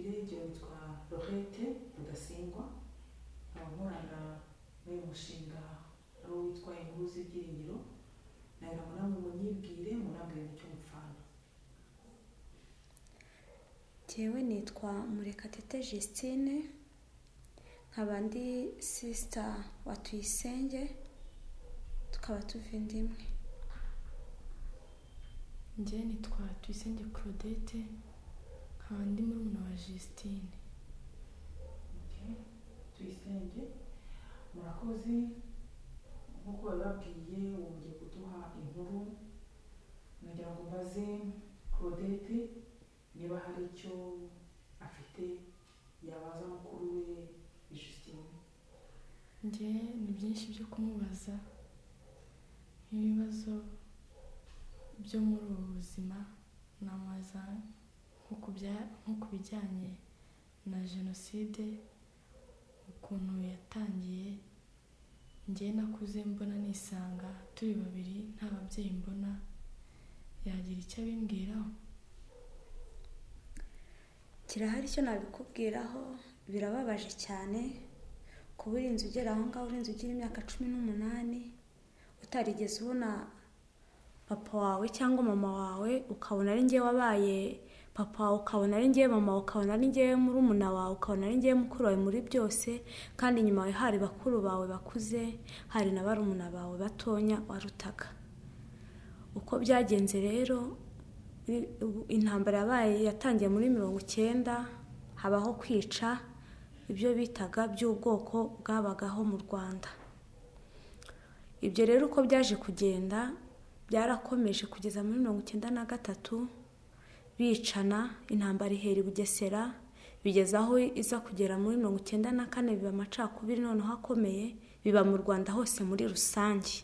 yitwa Laurette Rudasingwa abakorana n'uyu mushinga ari uwitwa inkuru z'ibyiringiro nagira ngo namwe munyibwire munambwire icyo mupfana Jyewe nitwa Murekatete Justine nkaba ndi sisita wa Tuyisenge tukaba tuvindimwe njye nitwa tuyisenge claudette nkaba ndi murumuna wa justine Okay. tuyisenge murakoze nk'uko babibabwiye ubu mugiye kuduha inkuru nagira ngo mbaze claudette niba hari icyo afite yabaza mukuru we Justine njye ni byinshi byo kumubaza nk'ibibazo byo muri ubu buzima namubaza nko ku bya- nko ku bijyanye na jenoside ukuntu yatangiye njye nakuze mbona nisanga turi babiri nta babyeyi mbona yagira icyo abimbwiraho kirahari icyo nabikubwiraho birababaje cyane kuba uri inzu ugera aho ngaho uri inzu ugira imyaka cumi n'umunani utarigeze ubona papa wawe cyangwa mama wawe ukabona ari njye wabaye papa wawe ukabona ari njye mama wawe ukabona ari njye murumuna wawe ukabona ari njye mukuru wawe muri byose kandi inyuma yawe hari bakuru bawe bakuze hari na barumuna bawe batonya warutaga uko byagenze rero uri- ubu- intambara yabaye yatangiye muri mirongo icyenda habaho kwica ibyo bitaga by'ubwoko bwabagaho mu rwanda ibyo rero uko byaje kugenda byarakomeje kugeza muri mirongo icyenda na gatatu bicana intambara ihera i bugesera bigeza aho iza kugera muri mirongo icyenda na kane biba amacakubiri noneho akomeye biba mu rwanda hose muri rusange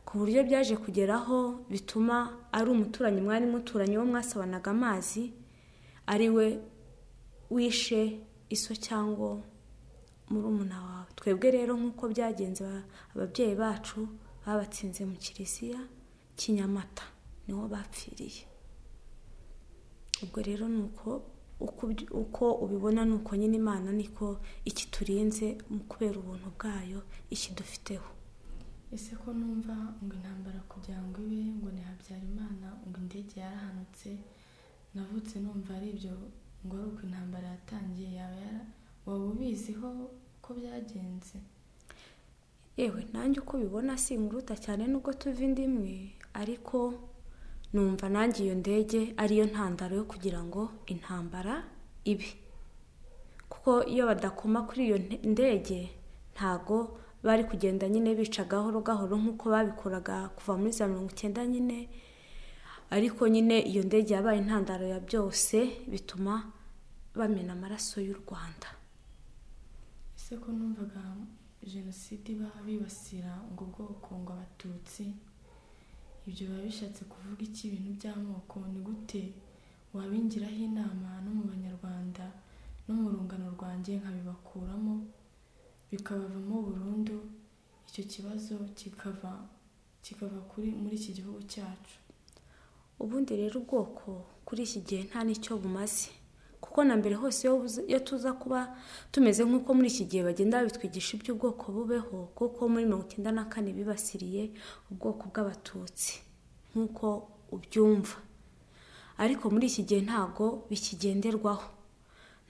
ku buryo byaje kugeraho bituma ari umuturanyi mwari muturanye wo mwasabanaga amazi ari we wishe iso cyangwa murumuna wawe twebwe rero nk'uko byagenze ba- ababyeyi bacu babatsinze mu kiliziya kinyamata niho bapfiriye ubwo rero ni uko uko uby- uko ubibona ni uko nyine imana niko ikiturinze mu kubera ubuntu bwayo ikidufiteho ese ko numva ngo intambara kugira ngo ibe ngo ni habyarimana ngo indege yarahanutse navutse numva ari ibyo ngo ari uko intambara yatangiye yaba yara waba ubiziho ko byagenze yewe nanjye uko ubibona singuruta cyane nubwo tuva indi imwe ariko numva nanjye iyo ndege ariyo ntandaro yo kugira ngo intambara ibe kuko iyo badakoma kuri iyo nte- ndege ntago bari kugenda nyine bica gahoro gahoro nk'uko babikoraga kuva muri za mirongo icyenda nyine ariko nyine iyo ndege yabaye intandaro ya byose bituma bamena amaraso y'u rwanda ese ko numvaga jenoside iba bibasira ubwo bwoko ngo abatutsi ibyo biba bishatse kuvuga iki ibintu by'amoko ni gute wabingiraho inama no mu banyarwanda no mu rungano rwanjye nkabibakuramo bikabavamo burundu icyo kibazo kikava kikava kuri muri iki gihugu cyacu ubundi rero ubwoko kuri iki gihe nta n'icyo bumaze kuko na mbere hose iyo buza- iyo tuza kuba tumeze nk'uko muri iki gihe bagenda babitwigisha iby'ubwoko bubeho kuko muri mirongo icyenda na kane bibasiriye ubwoko bw'abatutsi nk'uko ubyumva ariko muri iki gihe ntago bikigenderwaho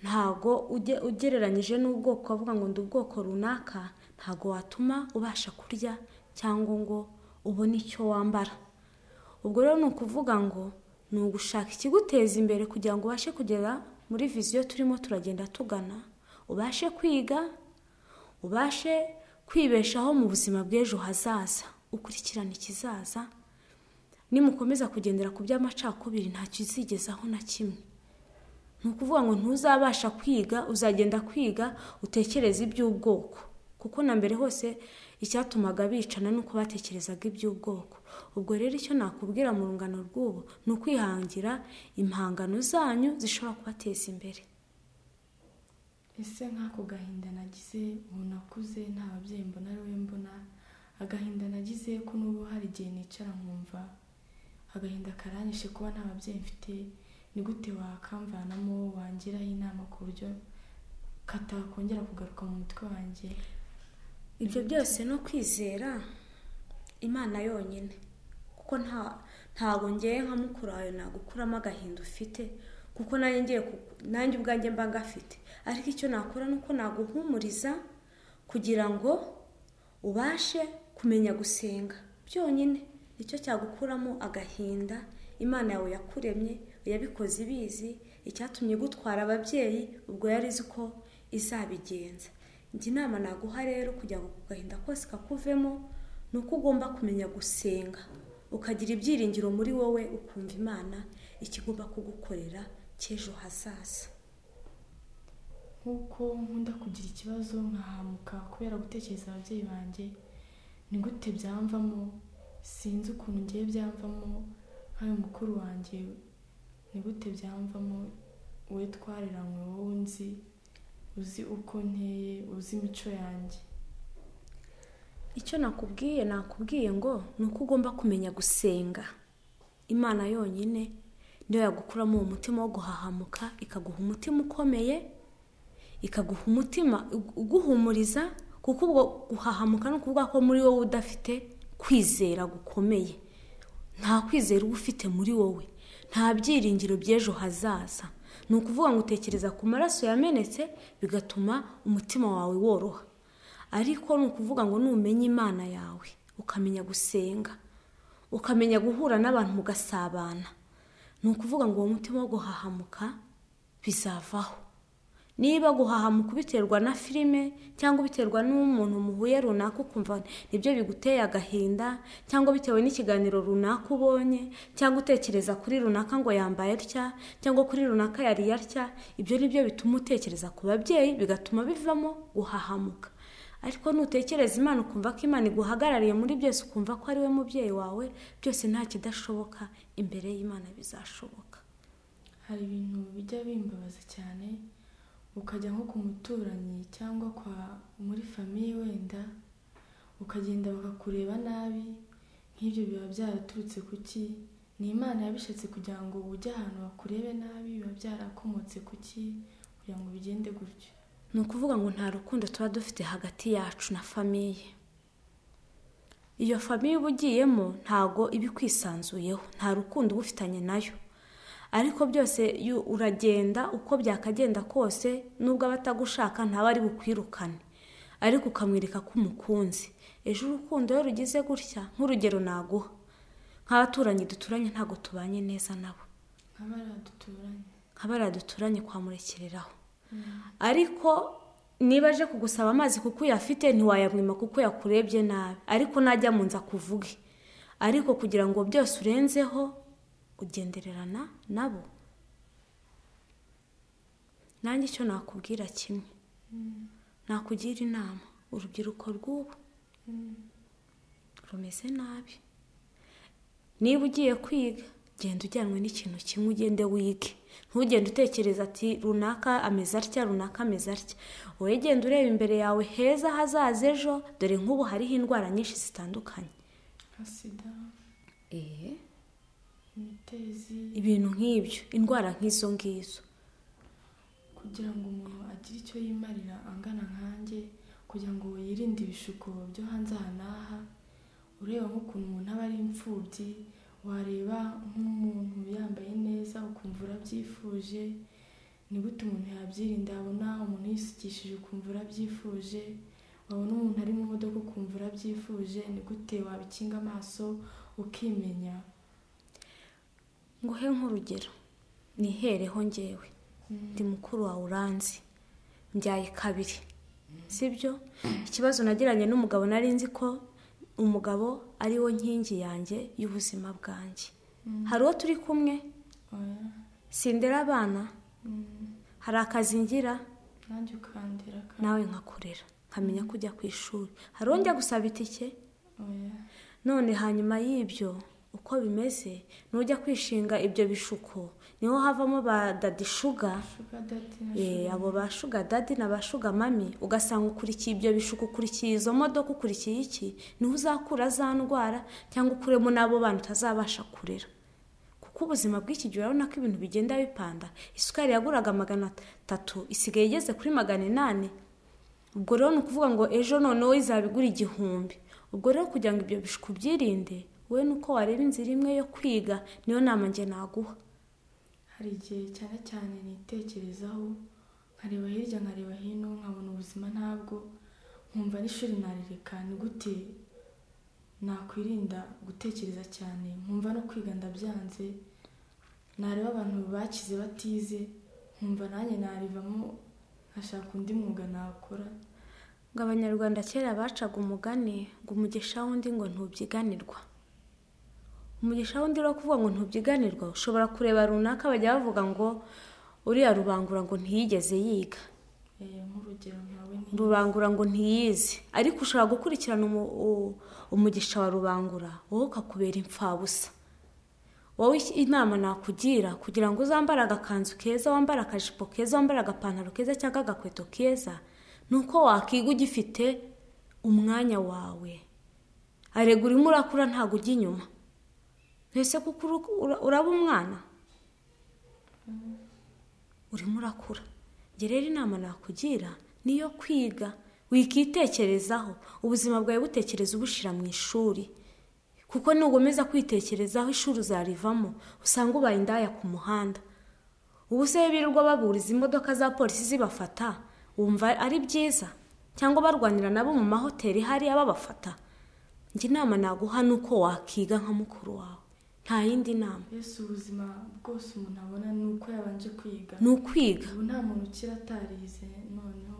ntago ujye- ugereranyije n'ubwoko ukavuga ngo ndi ubwoko runaka ntago watuma ubasha kurya cyangwa ngo ubone icyo wambara ubwo rero ni ukuvuga ngo ni ugushaka ikiguteza imbere kugira ngo ubashe kugera muri viziyo turimo turagenda tugana ubashe kwiga ubashe kwibeshaho mu buzima bw'ejo hazaza ukurikirana ikizaza nimukomeza kugendera ku by'amacakubiri ntacyo uzigezaho na kimwe ni ukuvuga ngo ntuzabasha kwiga uzagenda kwiga utekereza iby'ubwoko kuko na mbere hose icyatumaga bicana ni uko batekerezaga iby'ubwoko ubwo rero icyo nakubwira mu rungano rw'ubu ni ukwihangira impangano zanyu zishobora kubateza imbere ese nk'ako gahinda nagize ubu nakuze nta babyeyi mbona ari we mbona agahinda nagize ko n'ubu hari igihe nicara nkumva agahinda karanyishe kuba nta babyeyi mfite ni gute wakamvanamo wangiraho inama ku buryo katakongera kugaruka mu mutwe wanjye ibyo byose no kwizera imana yonyine kuko nta ntabwo ngewe nka mukuru wawe nagukuramo agahinda ufite kuko nanjye ngiye ku- nanjye ubwanjye mba ngafite ariko icyo nakora ni uko naguhumuriza kugira ngo ubashe kumenya gusenga byonyine nicyo cyagukuramo agahinda imana yawe yakuremye yabikoze ibizi icyatumye igutwara ababyeyi ubwo yari izi ko izabigenza njye inama naguha rero kugira ngo ako gahinda kose kakuvemo ni uko ugomba kumenya gusenga ukagira ibyiringiro muri wowe ukumva imana ikigomba kugukorera cy'ejo hazaza nk'uko nkunda kugira ikibazo nkahamuka kubera gutekereza ababyeyi banjye ni gute byamvamo sinzi ukuntu ngiye byamvamo nk'ayo mukuru wanjye ni gute byamvamo we twareranywe wowe nzi uzi uko nteye uzi imico yanjye icyo nakubwiye nakubwiye ngo ni uko ugomba kumenya gusenga imana yonyine niyo yagukuramo uwo mutima wo guhahamuka ikaguha umutima ukomeye ikaguha umutima ugu- uguhumuriza kuko ubwo guhahamuka ni ukuvuga ko muri wowe udafite kwizera gukomeye nta kwizera uba ufite muri wowe nta byiringiro by'ejo hazaza ni ukuvuga ngo utekereza ku maraso yamenetse bigatuma umutima wawe woroha ariko ni ukuvuga ngo numenya imana yawe ukamenya gusenga ukamenya guhura n'abantu mugasabana ni ukuvuga ngo uwo mutima wo guhahamuka bizavaho niba guhahamuka ubiterwa na filime cyangwa ubiterwa n'umuntu muhuye runaka ukumva nibyo biguteye agahinda cyangwa bitewe n'ikiganiro runaka ubonye cyangwa utekereza kuri runaka ngo yambaye atya cyangwa kuri runaka yari atya ibyo ni byo bituma utekereza ku babyeyi bigatuma bivamo guhahamuka ariko nutekereza imana ukumva ko imana iguhagarariye muri byose ukumva ko ari we mubyeyi wawe byose nta kidashoboka imbere y'imana bizashoboka hari ibintu bijya bimbabaza cyane ukajya nko ku muturanyi cyangwa kwa muri famiye wenda ukagenda bakakureba nabi nk'ibyo biba byaraturutse ku ki ni imana yabishatse kugira ngo ujye ahantu bakurebe nabi biba byarakomotse ku ki kugira ngo bigende gutyo ni ukuvuga ngo nta rukundo tuba dufite hagati yacu na famiye iyo famiye uba ugiyemo ntago iba ikwisanzuyeho nta rukundo uba ufitanye nayo ariko byose iyo uragenda uko byakagenda kose nubwo abatagushaka ntaba ari bukwirukane ariko ukamwereka ko umukunzi ejo urukundo iyo rugize gutya nk'urugero naguha nk'abaturanyi duturanye ntabwo tubanye neza nabo nk'abari duturanye nk'abariya duturanye kwamurekereraho ariko niba aje kugusaba amazi kuko uyafite ntiwayamwima kuko yakurebye nabi ariko najya mu nzu akuvuge ariko kugira ngo byose urenzeho ugendererana nabo nanjye icyo nakubwira kimwe nakugira inama urubyiruko rw'ubu rumeze nabi niba ugiye kwiga genda ujyanwe n'ikintu kimwe ugende wige ntugende utekereza ati runaka ameze atya runaka ameze atya wowe genda ureba imbere yawe heza hazaza ejo dore nk'ubu hariho indwara nyinshi zitandukanye nka sida eee imitezi ibintu nk'ibyo indwara nk'izo ngizo kugira ngo umuntu agire icyo yimarira angana nkanjye kugira ngo yirinde ibishuko byo hanze aha n'aha ureba nk'ukuntu umuntu aba ari imfubyi wareba nk'umuntu yambaye neza ukumva urabyifuje ni gute umuntu yabyirinda wabona umuntu yisukishije ukumva urabyifuje wabona umuntu ari mu modoka ukumva urabyifuje ni gute wabikinga amaso ukimenya nguhe nk'urugero nihereho ngewe ndi mukuru wawe uranzi mbyaye kabiri sibyo ikibazo nagiranye n'umugabo nari nzi ko umugabo ari wo nkingi yanjye y'ubuzima bwanjye hari uwo turi kumwe oya sindera abana mm, hari akazi ngira nanjye ukandira kandi nawe nkakorera nkamenya ko ujya ku ishuri hari uwo njya gusaba itike oya none hanyuma y'ibyo uko bimeze nujya kwishinga ibyo bishuko niho havamo ba dadi shuga shuga dati na Eh, shuga abo ba shuga dadi na ba shuga mami ugasanga ukurikiye ibyo bishuko ukurikiye izo modoka ukurikiye iki niho uzakura za ndwara cyangwa ukuremo n'abo bana utazabasha kurera kuko kuko ubuzima bw'iki gihe urabona ko ibintu bigenda bipanda isukari yaguraga magana atatu isigaye igeze kuri magana inani ubwo rero ni ukuvuga ngo ejo noneho izabigura igihumbi ubwo rero kugira ngo ibyo bishuko ubyirinde wowe ni uko wareba inzira imwe yo kwiga niyo nama njye naguha hari igihe cyane cyane nitekerezaho nkareba hirya nkareba hino nkabona ubuzima ntabwo nkumva n'ishuri narireka ni gute nakwirinda gutekereza cyane nkumva no kwiga ndabyanze nareba abantu bakize batize nkumva nanjye narivamo nkashaka undi mwuga nakora ngo abanyarwanda kera bacaga umugani ngo umugisha wundi ngo ntubyiganirwa umugisha wundi rero kuvuga ngo ntubyiganirwa ushobora kureba runaka bajya bavuga ngo uriya rubangura ngo ntiyigeze yiga Eh, nk'urugero nkawe ni rubangura ngo ntiyizi ariko ushobora gukurikirana umu- u- umugisha wa rubangura wowe ukakubera imfabusa wowe iki- inama nakugira kugira ngo uzambare agakanzu keza wambare akajipo keza wambare agapantaro keza cyangwa agakweto keza ni uko wakiga ugifite umwanya wawe arega urimo urakura ntabwo ujya inyuma mbese kuko uru- ura- uraba umwana urimo urakura njye rero inama nakugira niyo kwiga wikitekerezaho ubuzima bwawe butekereza ubushyira mu ishuri kuko nugomeza kwitekerezaho ishuri uzarivamo usanga ubaye indaya ku muhanda ubu se birirwa baburiza imodoka za polisi zibafata wumva ari byiza cyangwa barwanira nabo mu mahoteli hariya babafata njye inama naguha ni uko wakiga nka mukuru wawe nta yindi nama mbese ubuzima bwose umuntu abona ni uko yabanje kwiga ni ukwiga ubu nta muntu ukira atarize noneho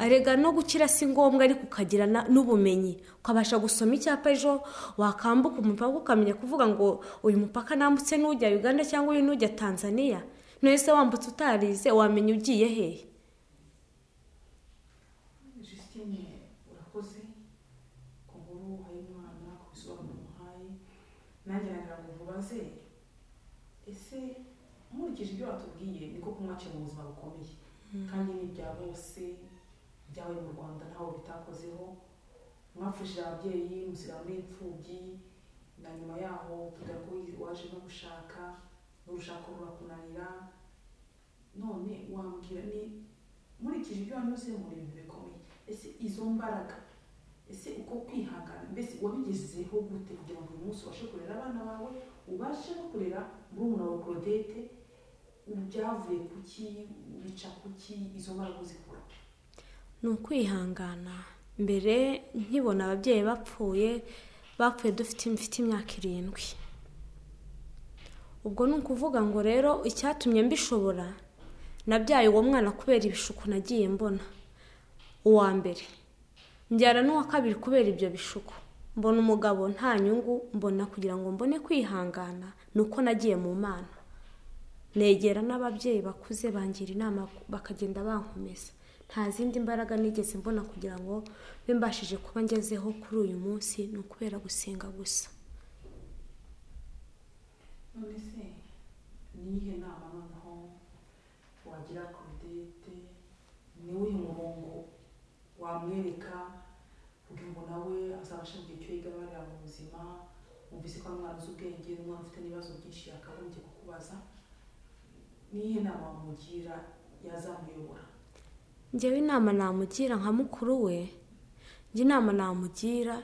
arega no gukira si ngombwa ariko ukagira na- n'ubumenyi ukabasha gusoma icyapa ejo wakambuka umupaka ukamenya kuvuga ngo uyu mupaka nambutse n'ujya uganda cyangwa uyu n'ujya tanzania nese wambutse utarize wamenya ugiye hehe Justine urakoze ku nkuru uhaye umwana ku bisobanuro umuhaye nanjye nagira ngo nkubaze ese nkurikije ibyo watubwiye ni koko umwaciye mu buzima bukomeye kandi ni ibya bose byabaye mu rwanda ntawe bitakozeho mwapfushije ababyeyi musira muri imfubyi na nyuma yaho kugira ngo waje no gushaka n'urushako rurakunanira none wambwira ni nkurikije ibyo wanyuze mu bintu bikomeye ese izo mbaraga ese uko kwihangana mbese wabigezeho gute kugira ngo uyu munsi ubashe kurera abana bawe ubashe no kurera murumuna wawe claudette byavuye ku ki bica ku ki izo mbaraga uzikura ni ukwihangana mbere nkibona ababyeyi bapfuye bapfuye dufite mfite imyaka irindwi ubwo ni ukuvuga ngo rero icyatumye mbishobora nabyaye uwo mwana kubera ibishuko nagiye mbona uwa mbere mbyara n'uwa kabiri kubera ibyo bishuko mbona umugabo nta nyungu mbona kugira ngo mbone kwihangana ni uko nagiye mu mana negera n'ababyeyi bakuze bangira inama bakagenda bankomeza nta zindi mbaraga nigeze mbona kugira ngo mbe mbashije kuba ngezeho kuri uyu munsi ni ukubera gusenga gusa none se ni iyihe nama noneho wagira claudette ni uwuhe murongo wamwereka kugira ngo nawe azabashe mu gihe cyo yigabarira mu buzima wumvise ko ari umwana uzi ubwenge n'umwana ufite n'ibibazo byinshi yakagombye kukubaza ni iyihe nama wamugira yazamuyobora njyewe inama namugira nka mukuru we njye inama namugira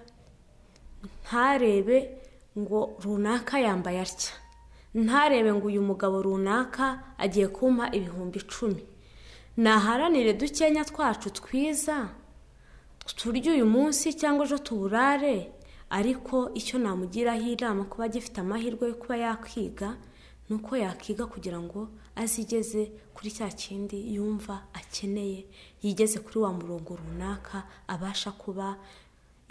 ntarebe ngo runaka yambaye atya ntarebe ngo uyu mugabo runaka agiye kumpa ibihumbi icumi naharanire dukenya twacu twiza turye uyu munsi cyangwa ejo tuburare ariko icyo namugiraho inama kuba agifite amahirwe yo kuba yakwiga ni uko yakiga kugira ngo azigeze kuri cya kindi yumva akeneye yigeze kuri wa murongo runaka abasha kuba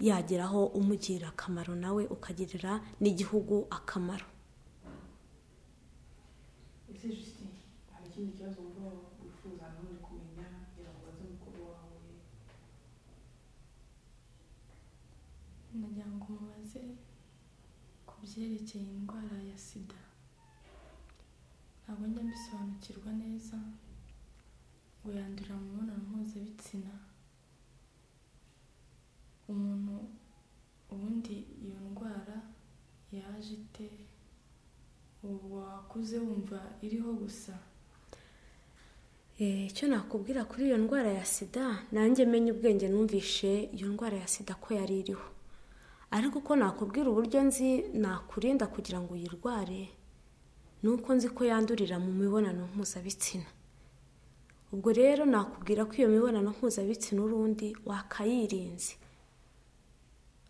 yageraho umugirira akamaro nawe ukagirira n'igihugu akamaro ese Justine hari ikindi kibazo wumva wifuza nanone kumenya kugira ngo ubaze mukuru wawe nagira ngo mubaze ku byerekeye indwara ya sida ntabwo njya mbisobanukirwa neza ngo yandurira mu mibonano mpuzabitsina umuntu ubundi iyo ndwara yaje ite ubu wakuze wumva iriho gusa Eh, icyo nakubwira kuri iyo ndwara ya sida nanjye menye ubwenge numvishe iyo ndwara ya sida ko yari iriho ariko uko nakubwira uburyo nzi nakurinda kugira ngo uyirware ni uko nzi ko yandurira mu mibonano mpuzabitsina ubwo rero nakubwira ko iyo mibonano mpuzabitsina urundi wakayirinze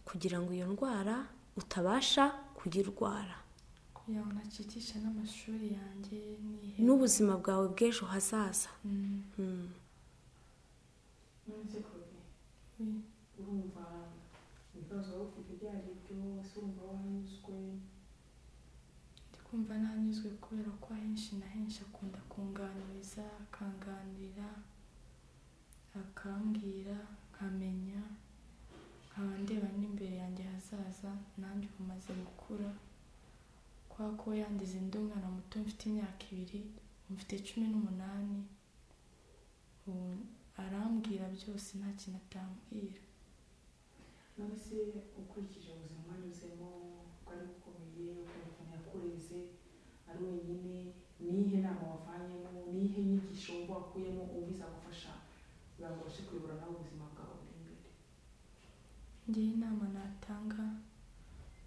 kugira ngo iyo ndwara utabasha kuyirwara kugira ngo ntacicisha n'amashuri yanjye nihe n'ubuzima bwawe bw'ejo hazaza Mm, Hmm. nonese koroge we- urumva ibibazo waba ufite ibyo ari byo ese urumva wanyuzwe ndi kumva nanyuzwe kubera ko ahenshi na henshi akunda kunganiriza akanganirira akambwira nkamenya nkaba ndeba n'imbere yanjye hazaza nanjye ubu maze gukura kwa ko yandize ndi umwana muto mfite imyaka ibiri ubu mfite cumi n'umunani ubu arambwira byose nta kintu atambwira nonese ukurikije ubuzima wanyuzemo bwari bukomeye ukaba ukuntu yakureze ari wenyine niyihe nama wavanyemo niyihe nyigisho wumva wakuyemo ubu izagufasha kugira ngo ubashe kuyobora nawe ubuzima bwawe buri imbere ngewe inama natanga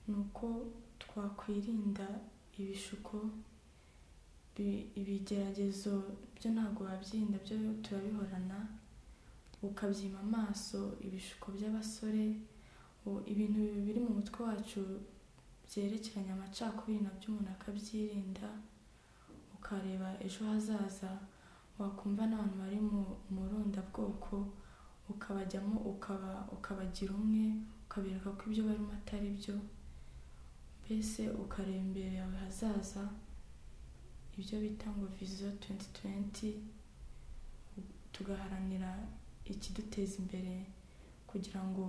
ni uko twakwirinda ibishuko bi- ibigeragezo byo ntabwo wabyirinda byo turabihorana ukabyima amaso ibishuko by'abasore u- ibintu biri mu mutwe wacu byerekeranye amacakubiri nabyo umuntu akabyirinda ukareba ejo hazaza wakumva n'abantu bari mu murundabwoko ukabajyamo ukaba ukabagira umwe ukabereka ko ibyo barimo atari byo mbese ukareba imbere yawe hazaza ibyo bita ngo viziyo 2020 tugaharanira ikiduteza imbere kugira ngo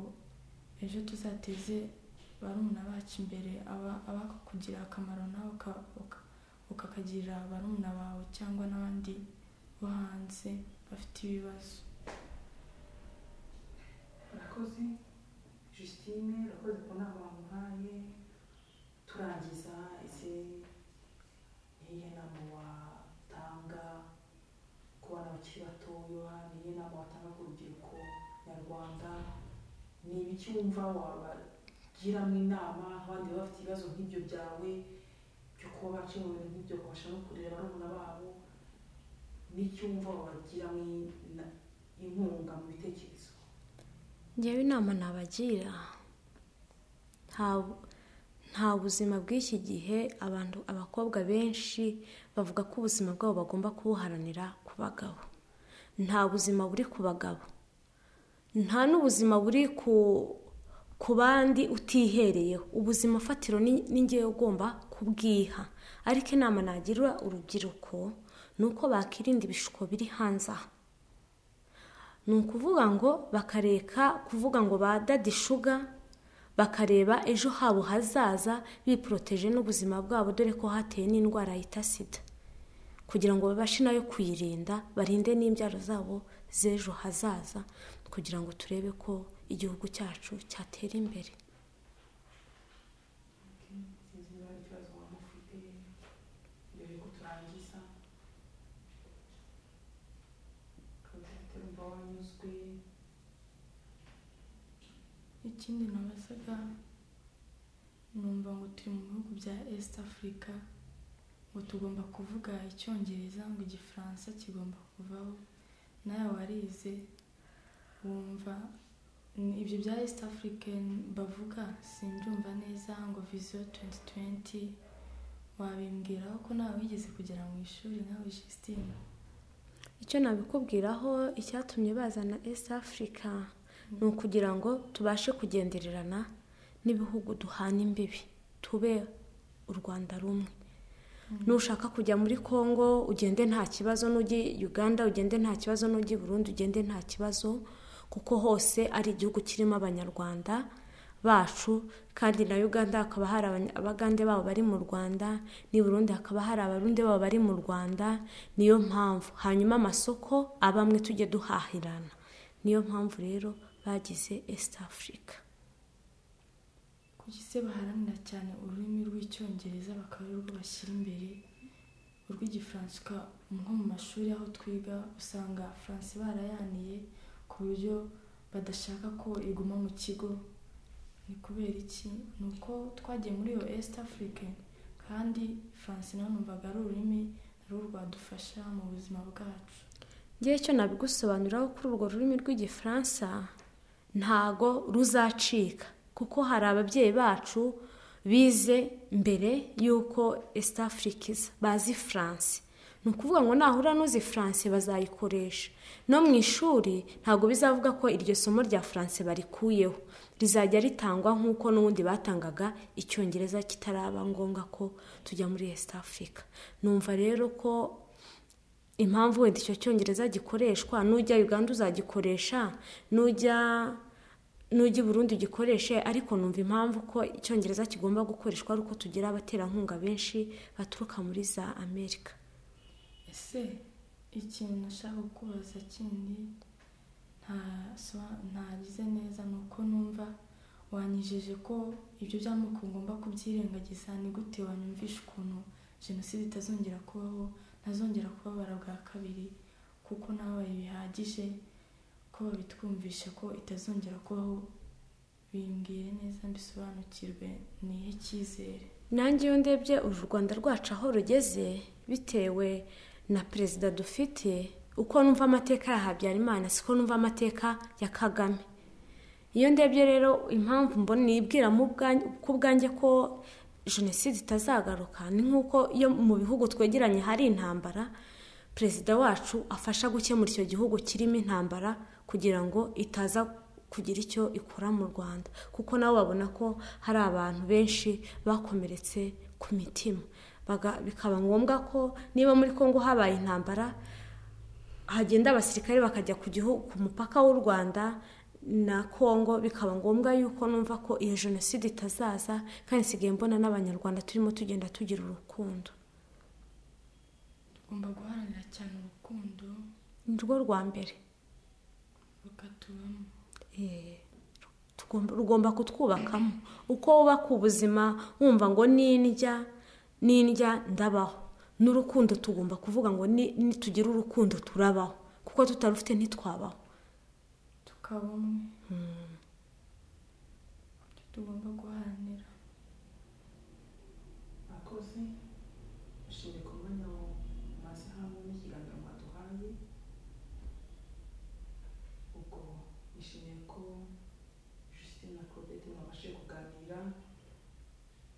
ejo tuzateze barumuna bacu imbere aba- abakugira akamaro nawe uka- uka- ukakagirira barumuna bawe cyangwa n'abandi bo hanze bafite ibibazo urakoze Justine urakoze ku nama wamuhaye turangiza ese niyihe nama watanga ku bana bakiri batoya niyihe nama watanga ku rubyiruko nyarwanda ni ibiki wumva wabagiramo inama abandi baba bafite ibibazo nk'ibyo byawe byo kuba baca mu bintu nk'ibyo kubasha no kurera barumuna babo n'icyo wumva wabagiramo in- inkunga mu bitekerezo njyewe inama nabagira nta- nta buzima bw'iki gihe abantu abakobwa benshi bavuga ko ubuzima bwabo bagomba kubuharanira ku bagabo nta buzima buri ku bagabo nta n'ubuzima buri ku ku bandi utihereyeho ubuzima fatiro ni ni ngewe ugomba kubwiha ariko inama nagira urubyiruko ni uko bakirinda ibishuko biri hanze aha ni ukuvuga ngo bakareka kuvuga ngo badadi shuga bakareba ejo habo hazaza biporoteje n'ubuzima bwabo dore ko hateye n'indwara yita sida kugira ngo babashe nayo kuyirinda barinde n'imbyaro zabo z'ejo hazaza kugira ngo turebe ko igihugu cyacu cyatera imbere sinzi niba hari ikibazo waba ufite mbere yuko turangiza ufite wumva wanyuzwe ikindi nabazaga numva ngo turi mu bihugu bya east africa ngo tugomba kuvuga icyongereza ngo igifaransa kigomba kuvaho nawe warize wumva ni- ibyo bya east african bavuga simbyumva neza ngo viziyo 2020 wabimbwiraho ko nawe wigeze kugera mu ishuri nawe Justine icyo nabikubwiraho icyatumye bazana east africa ni ukugira ngo tubashe kugendererana n'ibihugu duhana imbibi tube u rwanda rumwe nushaka kujya muri congo ugende nta kibazo n'ujye uganda ugende nta kibazo n'ujye burundu ugende nta kibazo kuko hose ari igihugu kirimo abanyarwanda bacu kandi na uganda hakaba hari Abanya- abagande babo bari mu rwanda n'i burundi hakaba hari abarundi babo bari mu rwanda niyo mpamvu hanyuma amasoko aba amwe tujye duhahirana niyo mpamvu rero bagize east africa ko kuki se baharanira cyane ururimi rw'icyongereza bakaba ari rwo bashyira imbere urw'igifaransa uka- nko mu mashuri aho twiga usanga faransa barayaniye ku buryo badashaka ko iguma mu kigo ni kubera iki ni uko twagiye muri iyo East Africa kandi faransa nawe numvaga ari ururimi rwo rwadufasha mu buzima bwacu ngewe icyo nabigusobanuriraho kuri urwo rurimi rw'igifaransa ntago ruzacika kuko hari ababyeyi bacu bize mbere y'uko East Africa iza bazi France ni ukuvuga ngo nahura n'uzi France bazayikoresha no mu ishuri ntabwo bizavuga ko iryo somo rya France barikuyeho rizajya ritangwa nk'uko n'ubundi batangaga icyongereza kitaraba ngombwa ko tujya muri East Africa numva rero ko impamvu wenda icyo cyongereza gikoreshwa nujya uganda uzagikoresha nujya nujya i burundi ugikoreshe ariko numva impamvu ko icyongereza kigomba gukoreshwa ari uko tugira abaterankunga benshi baturuka muri za amerika ese ikintu nashaka kubaza kindi ntasoba- ntagize neza ni uko numva wanyijeje ko ibyo by'amoko ngomba kubyirengagiza ni gute wanyumvisha ukuntu jenoside itazongera kubaho ntazongera kubabara bwa kabiri kuko nabaye bihagije ko babitwumvishe ko itazongera kubaho bimbwire neza mbisobanukirwe nihe cyizere nanjye iyo ndebye uru rwanda rwacu aho rugeze bitewe na perezida dufite uko numva amateka ya habyarimana siko numva amateka ya kagame iyo ndebye rero impamvu mbona nibwira mu bwanjye- ku bwanjye ko jenoside itazagaruka ni nk'uko iyo mu bihugu twegeranye hari intambara perezida wacu afasha gukemura icyo gihugu kirimo intambara kugira ngo itaza kugira icyo ikora mu rwanda kuko nabo babona ko hari abantu benshi bakomeretse ku mitima Baga- bikaba ngombwa ko niba muri congo habaye intambara hagenda abasirikare bakajya ku gihugu ku mupaka w'u rwanda na congo bikaba ngombwa yuko numva ko iyo jenoside itazaza kandi nsigaye mbona n'abanyarwanda turimo tugenda tugira urukundo tugomba guharanira cyane urukundo ni rwo rwa mbere rukatubamo Eh, tugomba- rugomba kutwubakamo uko wubaka ubuzima wumva ngo n'indya n'indya ndabaho n'urukundo tugomba kuvuga ngo ni- nitugira urukundo turabaho kuko tutarufite ntitwabaho tukaba umwe Ibyo tugomba guharanira abakozi bashimye ku mwanya mumaze hamwe n'ikiganiro mwaduhaye ubwo nishimiye ko Justine na Claudette mwabashije kuganira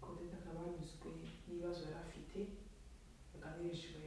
Claudette akaba yanyuzwe n'ibibazo yari afite yaganirijwe